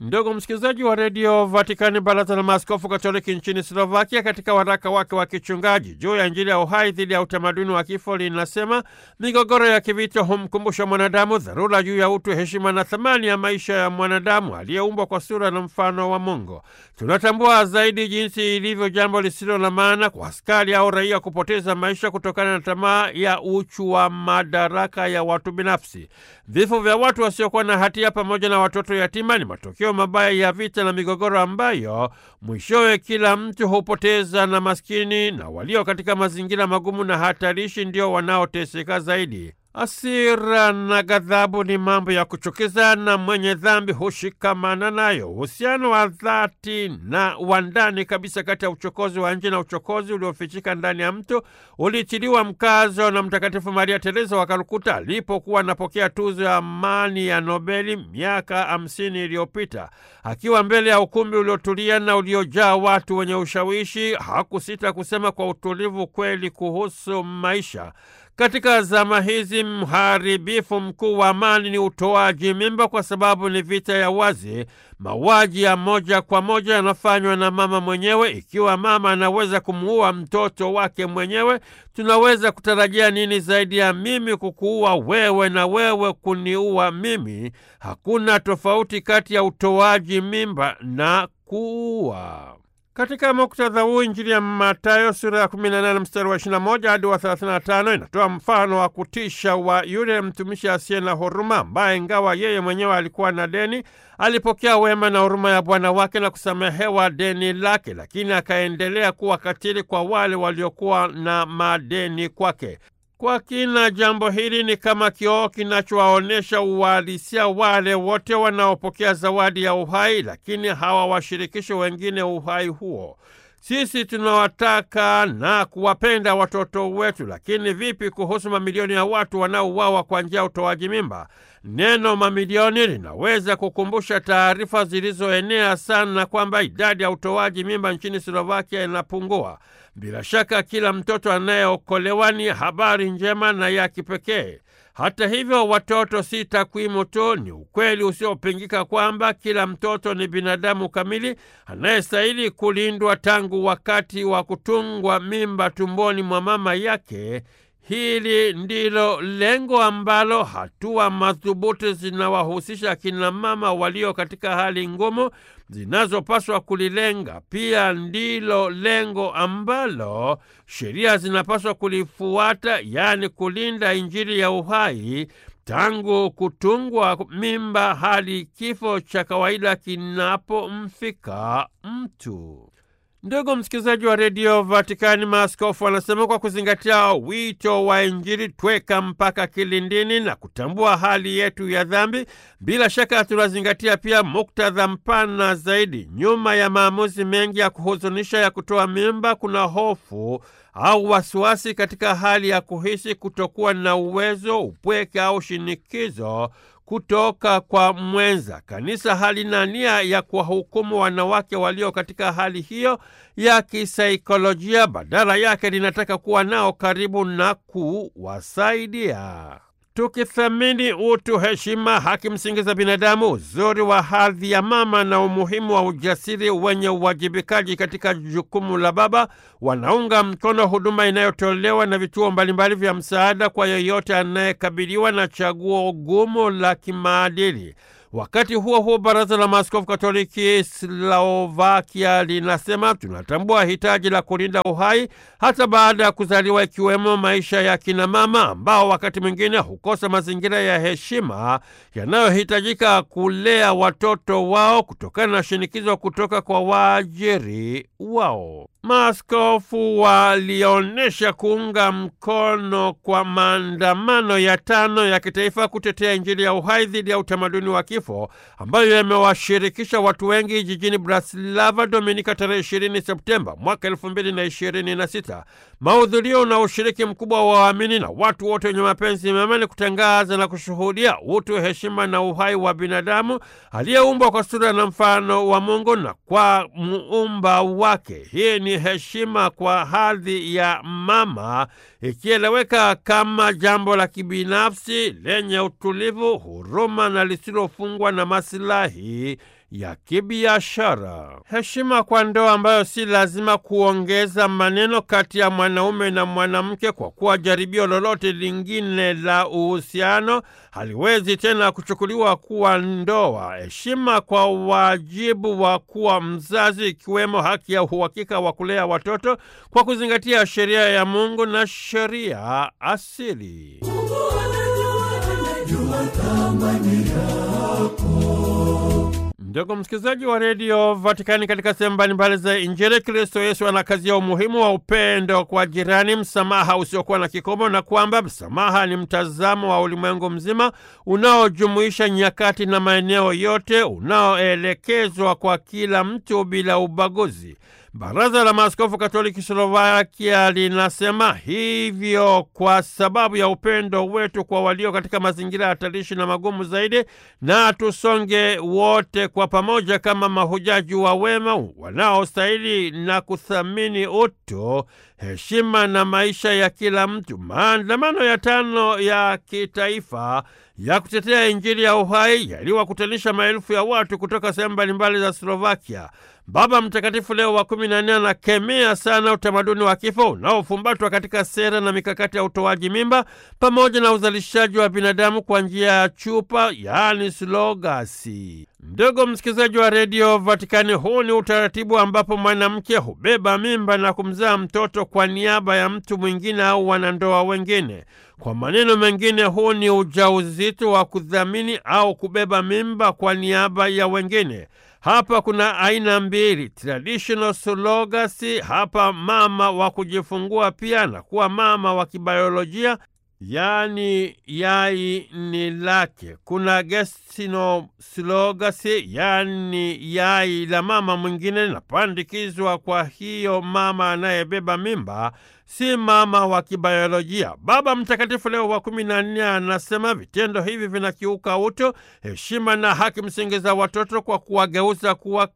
Ndugu msikilizaji wa redio Vatikani, baraza la maaskofu katoliki nchini Slovakia katika waraka wake wa kichungaji juu ya Injili ya uhai dhidi ya utamaduni wa kifo linasema migogoro ya kivita humkumbusha mwanadamu dharura juu ya utu, heshima na thamani ya maisha ya mwanadamu aliyeumbwa kwa sura na mfano wa Mungu. Tunatambua zaidi jinsi ilivyo jambo lisilo na maana kwa askari au raia kupoteza maisha kutokana na tamaa ya uchu wa madaraka ya watu binafsi. Vifo vya watu wasiokuwa na hatia pamoja na watoto yatima ni matokeo mabaya ya vita na migogoro ambayo mwishowe kila mtu hupoteza, na maskini na walio katika mazingira magumu na hatarishi ndio wanaoteseka zaidi. Hasira na ghadhabu ni mambo ya kuchukiza na mwenye dhambi hushikamana nayo. Uhusiano wa dhati na wa ndani kabisa kati ya uchokozi wa nje na uchokozi uliofichika ndani ya mtu ulitiliwa mkazo na Mtakatifu Maria Teresa wa Kalkuta alipokuwa anapokea tuzo ya amani ya Nobeli miaka hamsini iliyopita. Akiwa mbele ya ukumbi uliotulia na uliojaa watu wenye ushawishi, hakusita kusema kwa utulivu kweli kuhusu maisha. Katika zama hizi mharibifu mkuu wa amani ni utoaji mimba, kwa sababu ni vita ya wazi. Mauaji ya moja kwa moja yanafanywa na mama mwenyewe. Ikiwa mama anaweza kumuua mtoto wake mwenyewe, tunaweza kutarajia nini zaidi ya mimi kukuua wewe na wewe kuniua mimi? Hakuna tofauti kati ya utoaji mimba na kuua. Katika muktadha huu Injili ya Mathayo sura ya 18 mstari wa 21 hadi wa 35 inatoa mfano wa kutisha wa yule mtumishi asiye na huruma ambaye ingawa yeye mwenyewe alikuwa na deni alipokea wema na huruma ya bwana wake na kusamehewa deni lake, lakini akaendelea kuwa katili kwa wale waliokuwa na madeni kwake. Kwa kina jambo hili ni kama kioo kinachowaonyesha uhalisia wale wote wanaopokea zawadi ya uhai, lakini hawawashirikishi wengine uhai huo. Sisi tunawataka na kuwapenda watoto wetu, lakini vipi kuhusu mamilioni ya watu wanaouawa kwa njia ya utoaji mimba? Neno mamilioni linaweza kukumbusha taarifa zilizoenea sana kwamba idadi ya utoaji mimba nchini Slovakia inapungua. Bila shaka kila mtoto anayeokolewa ni habari njema na ya kipekee. Hata hivyo, watoto si takwimu tu. Ni ukweli usiopingika kwamba kila mtoto ni binadamu kamili anayestahili kulindwa tangu wakati wa kutungwa mimba tumboni mwa mama yake. Hili ndilo lengo ambalo hatua madhubuti zinawahusisha akina mama walio katika hali ngumu zinazopaswa kulilenga. Pia ndilo lengo ambalo sheria zinapaswa kulifuata, yaani kulinda Injili ya uhai tangu kutungwa mimba hadi kifo cha kawaida kinapomfika mtu. Ndugu msikilizaji wa redio Vatikani, maaskofu wanasema kwa kuzingatia wito wa Injili tweka mpaka kilindini na kutambua hali yetu ya dhambi, bila shaka tunazingatia pia muktadha mpana zaidi. Nyuma ya maamuzi mengi ya kuhuzunisha ya kutoa mimba, kuna hofu au wasiwasi katika hali ya kuhisi kutokuwa na uwezo, upweke au shinikizo kutoka kwa mwenza. Kanisa halina nia ya kuwahukumu wanawake walio katika hali hiyo ya kisaikolojia, badala yake linataka kuwa nao karibu na kuwasaidia. Tukithamini utu, heshima, haki msingi za binadamu, uzuri wa hadhi ya mama na umuhimu wa ujasiri wenye uwajibikaji katika jukumu la baba, wanaunga mkono huduma inayotolewa na vituo mbalimbali vya msaada kwa yeyote anayekabiliwa na chaguo gumu la kimaadili. Wakati huo huo, Baraza la Maaskofu Katoliki Slovakia linasema tunatambua hitaji la kulinda uhai hata baada ya kuzaliwa, ikiwemo maisha ya kina mama ambao wakati mwingine hukosa mazingira ya heshima yanayohitajika kulea watoto wao kutokana na shinikizo kutoka kwa waajiri wao. Maaskofu walionyesha kuunga mkono kwa maandamano ya tano ya kitaifa kutetea Injili ya uhai dhidi ya utamaduni wa kifo ambayo yamewashirikisha watu wengi jijini Bratislava Dominika tarehe 20 Septemba mwaka 2026. Mahudhurio na ushiriki mkubwa wa waamini na watu wote wenye mapenzi mema ni kutangaza na kushuhudia utu, heshima na uhai wa binadamu aliyeumbwa kwa sura na mfano wa Mungu na kwa muumba wake. Hii ni heshima kwa hadhi ya mama ikieleweka kama jambo la kibinafsi lenye utulivu, huruma na lisilofungwa na masilahi ya kibiashara. Heshima kwa ndoa ambayo si lazima kuongeza maneno kati ya mwanaume na mwanamke, kwa kuwa jaribio lolote lingine la uhusiano haliwezi tena kuchukuliwa kuwa ndoa. Heshima kwa wajibu wa kuwa mzazi, ikiwemo haki ya uhakika wa kulea watoto kwa kuzingatia sheria ya Mungu na sheria asili. Ndugu msikilizaji wa redio Vatikani, katika sehemu mbalimbali za Injili, Kristo Yesu anakazia umuhimu wa upendo kwa jirani, msamaha usiokuwa na kikomo, na kwamba msamaha ni mtazamo wa ulimwengu mzima unaojumuisha nyakati na maeneo yote, unaoelekezwa kwa kila mtu bila ubaguzi. Baraza la Maaskofu Katoliki Slovakia linasema hivyo kwa sababu ya upendo wetu kwa walio katika mazingira hatarishi na magumu zaidi, na tusonge wote kwa pamoja kama mahujaji wa wema wanaostahili na kuthamini utu, heshima na maisha ya kila mtu. Maandamano ya tano ya kitaifa ya kutetea Injili ya uhai yaliwakutanisha maelfu ya watu kutoka sehemu mbalimbali za Slovakia. Baba Mtakatifu Leo wa kumi na nne anakemea sana utamaduni wa kifo unaofumbatwa katika sera na mikakati ya utoaji mimba pamoja na uzalishaji wa binadamu kwa njia ya chupa, yaani slogasi. Ndugu msikilizaji wa redio Vatikani, huu ni utaratibu ambapo mwanamke hubeba mimba na kumzaa mtoto kwa niaba ya mtu mwingine au wanandoa wengine. Kwa maneno mengine, huu ni ujauzito wa kudhamini au kubeba mimba kwa niaba ya wengine. Hapa kuna aina mbili, traditional surrogacy. Hapa mama wa kujifungua pia na kuwa mama wa kibiolojia, yaani yai ni lake. Kuna gestational surrogacy, yaani yai la mama mwingine linapandikizwa, kwa hiyo mama anayebeba mimba si mama wa kibiolojia. Baba Mtakatifu Leo wa kumi na nne anasema vitendo hivi vinakiuka utu, heshima na haki msingi za watoto kwa kuwageuza kuwa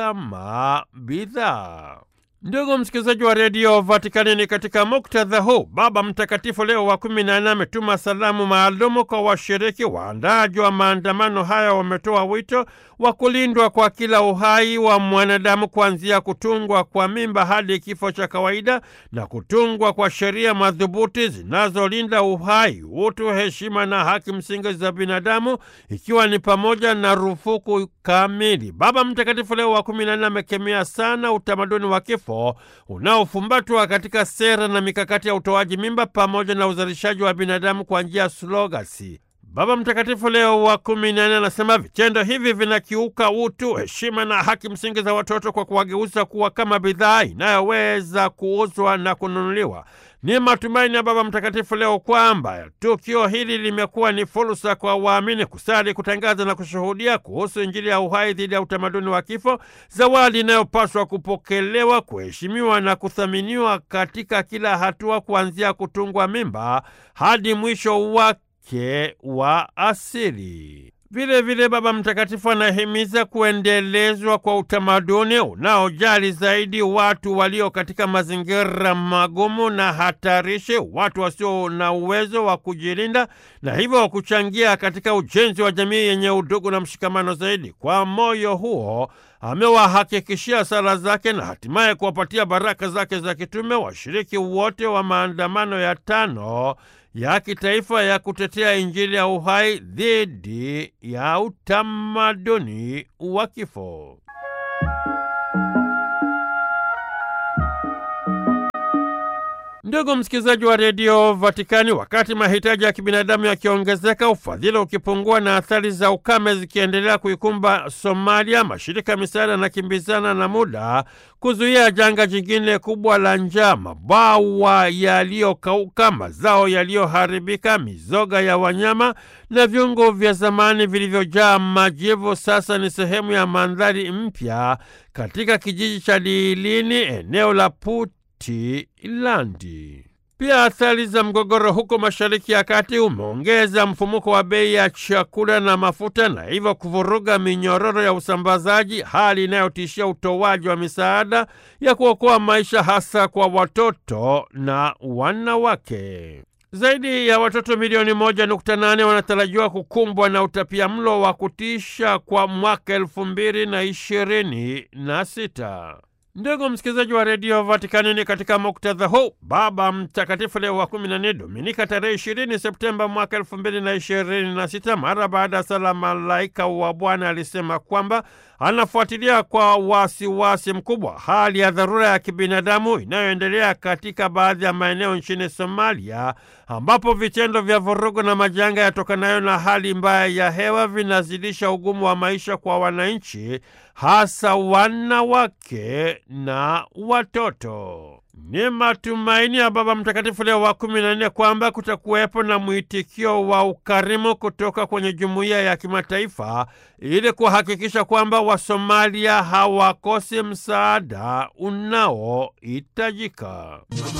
kama bidhaa. Ndugu msikilizaji wa redio Vatikani, ni katika muktadha huu Baba Mtakatifu Leo wa kumi na nne ametuma salamu maalumu kwa washiriki. Waandaaji wa maandamano haya wametoa wito wa kulindwa kwa kila uhai wa mwanadamu kuanzia kutungwa kwa mimba hadi kifo cha kawaida na kutungwa kwa sheria madhubuti zinazolinda uhai, utu, heshima na haki msingi za binadamu, ikiwa ni pamoja na rufuku kamili. Baba Mtakatifu Leo wa kumi na nne amekemea sana utamaduni wa kifo unaofumbatwa katika sera na mikakati ya utoaji mimba pamoja na uzalishaji wa binadamu kwa njia ya surogasi. Baba Mtakatifu Leo wa kumi na nne anasema vitendo hivi vinakiuka utu, heshima na haki msingi za watoto kwa kuwageuza kuwa kama bidhaa inayoweza kuuzwa na kununuliwa. Ni matumaini ya Baba Mtakatifu Leo kwamba tukio hili limekuwa ni fursa kwa waamini kusali, kutangaza na kushuhudia kuhusu Injili ya uhai dhidi ya utamaduni wa kifo, zawadi inayopaswa kupokelewa, kuheshimiwa na kuthaminiwa katika kila hatua, kuanzia kutungwa mimba hadi mwisho wake wa asili. Vile vile Baba Mtakatifu anahimiza kuendelezwa kwa utamaduni unaojali zaidi watu walio katika mazingira magumu na hatarishi, watu wasio na uwezo wa kujilinda, na hivyo kuchangia katika ujenzi wa jamii yenye udugu na mshikamano zaidi. Kwa moyo huo amewahakikishia sala zake na hatimaye kuwapatia baraka zake za kitume washiriki wote wa maandamano ya tano ya kitaifa ya kutetea Injili ya uhai dhidi ya utamaduni wa kifo. Ndugu msikilizaji wa redio Vatikani, wakati mahitaji ya kibinadamu yakiongezeka, ufadhili ukipungua na athari za ukame zikiendelea kuikumba Somalia, mashirika ya misaada yanakimbizana na muda kuzuia janga jingine kubwa la njaa: mabwawa yaliyokauka, mazao yaliyoharibika, mizoga ya wanyama na viungo vya zamani vilivyojaa majivu sasa ni sehemu ya mandhari mpya katika kijiji cha Liilini, eneo la Puntland. Pia athari za mgogoro huko Mashariki ya Kati umeongeza mfumuko wa bei ya chakula na mafuta na hivyo kuvuruga minyororo ya usambazaji, hali inayotishia utoaji wa misaada ya kuokoa maisha hasa kwa watoto na wanawake. Zaidi ya watoto milioni moja nukta nane wanatarajiwa kukumbwa na utapia mlo wa kutisha kwa mwaka elfu mbili na ishirini na sita. Ndugu msikilizaji wa redio Vatikani, ni katika muktadha huu Baba Mtakatifu Leo wa kumi na nne Dominika tarehe ishirini Septemba mwaka elfu mbili na ishirini na sita mara baada ya sala Malaika wa Bwana alisema kwamba anafuatilia kwa wasiwasi wasi mkubwa hali ya dharura ya kibinadamu inayoendelea katika baadhi ya maeneo nchini Somalia, ambapo vitendo vya vurugu na majanga yatokanayo na hali mbaya ya hewa vinazidisha ugumu wa maisha kwa wananchi, hasa wanawake na watoto. Ni matumaini ya Baba Mtakatifu Leo wa kumi na nne kwamba kutakuwepo na mwitikio wa ukarimu kutoka kwenye jumuiya ya kimataifa ili kuhakikisha kwamba Wasomalia hawakosi msaada unaohitajika.